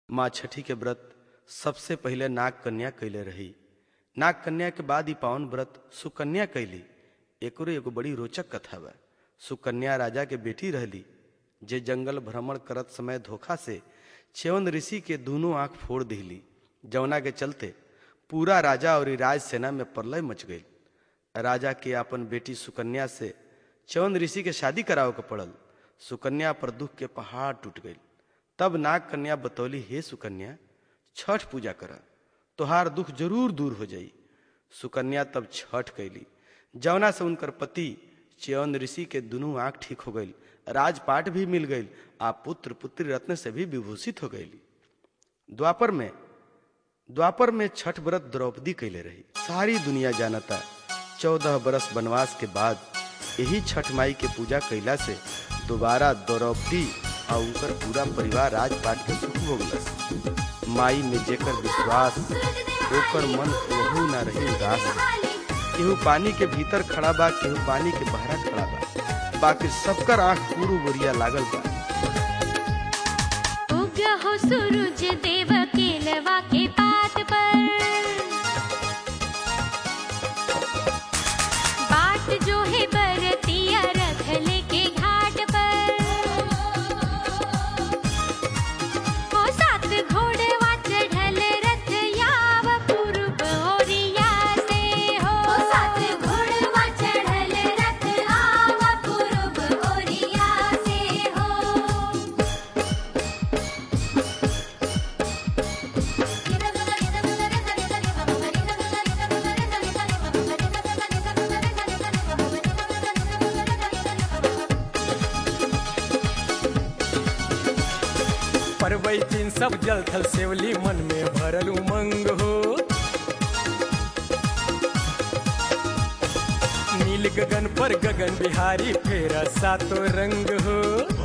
माँ छठी के व्रत सबसे पहले नाग कन्या कैले रही नाग कन्या के बाद ही पावन व्रत सुकन्या कैली एकरो एगो बड़ी रोचक कथा बा सुकन्या राजा के बेटी रहली जे जंगल भ्रमण करत समय धोखा से च्यवन ऋषि के दोनों आंख फोड़ दिली जवना के चलते पूरा राजा और राज सेना में प्रलय मच गई राजा के अपन बेटी सुकन्या से च्यवन ऋषि के शादी करावे के पड़ल सुकन्या पर दुख के पहाड़ टूट गई तब नाग कन्या बतौली हे सुकन्या छठ पूजा कर तोहार दुख जरूर दूर हो जाई सुकन्या तब छठ कैली जवना से उनकर पति च्यवन ऋषि के दोनों आंख ठीक हो गई राजपाट भी मिल गई आ पुत्र पुत्री रत्न से भी विभूषित हो गई द्वापर में द्वापर में छठ व्रत द्रौपदी कैले रही सारी दुनिया जानता चौदह बरस वनवास के बाद यही छठ माई के पूजा कैला से दोबारा द्रौपदी और उनकर पूरा परिवार राजपाट के सुख भोगलस माई में जेकर विश्वास ओकर मन वहू ना रही उदास केहू पानी के भीतर खड़ा बा केहू पानी के बहरा खड़ा बा बाकी सबकर आंख पूरू बोरिया लागल बा उग हो सूरज देव केलवा के पात पर बाट जो है बरतिया रथ लेके घाट पर हो सात घोड़वा चढ़ल रथ याव पूर्व ओरिया से हो सात घोड़वा चढ़ल रथ आव पूर्व ओरिया से हो परवैतीन सब जल थल सेवली मन में भरल उमंग हो नील गगन पर गगन बिहारी फेरा सातो रंग हो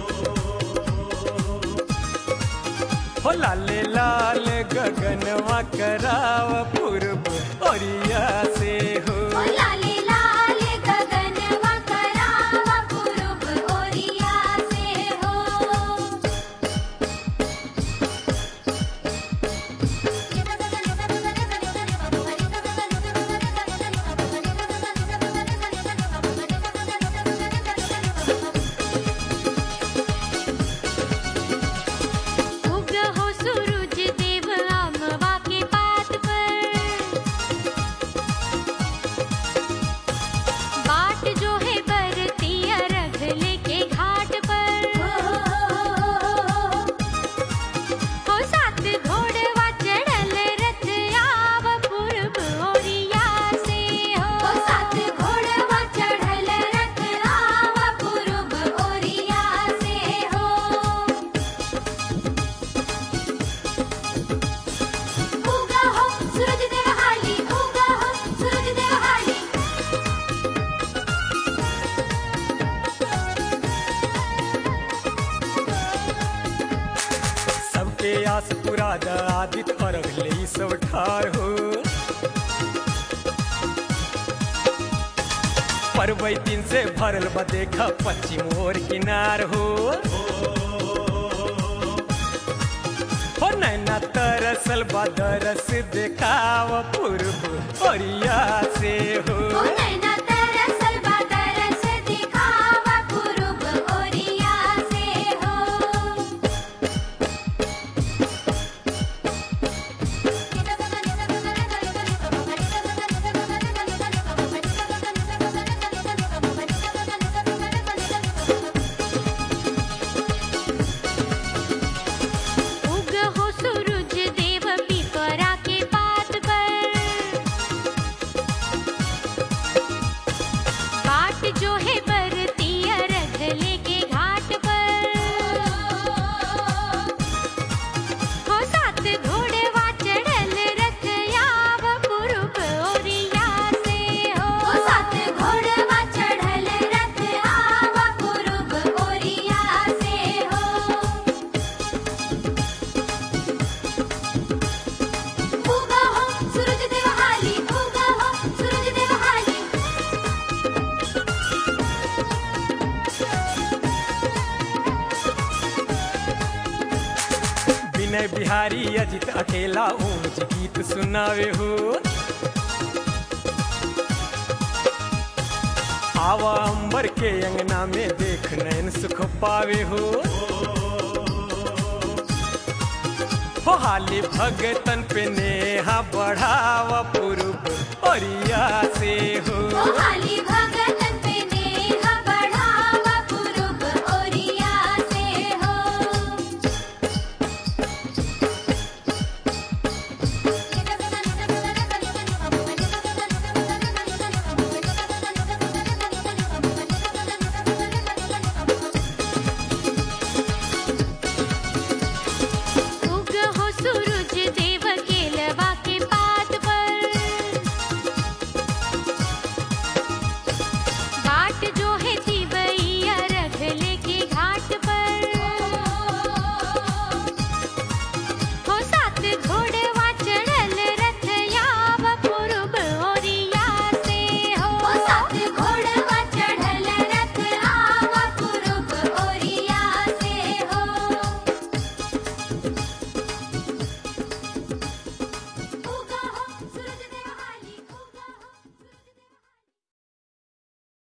हो लाले लाल गगनवा कराव पूर्व ओरिया से हो लाले लाले गगनवा करावा पूरब ओरिया से हो उग हो सूरज देव आमवा के पात पर बाट जो है बरतिया रख लेके घाट पर हो सात घोड़वा चढ़ल रथ आव पूर्व ओरिया से हो सात घोड़वा चढ़ल रथ आव पूर्व ओरिया से हो उगा हो सूरज देव हाली उगा हो सूरज देव हाली सबके आस पुरा द आदित अर्घ ले सब ठार हो परवैतीन से भरल बा देखा पश्चिम ओर किनार हो हो नैना तरसल बा दरस देखाव पूर्व ओरिया से हो ओ नैना तरसल बा तरस दिखावा पूरब ओरिया से हो उग हो सूरज देव पिपरा के पात पर बिहारी अजित अकेला ओम जी गीत सुनावे हो आवा अंबर के अंगना में देख नैन सुख पावे हो हो हाली भगतन पे नेहा बढ़ावा पूर्व ओरिया से हो ओ हाली भगत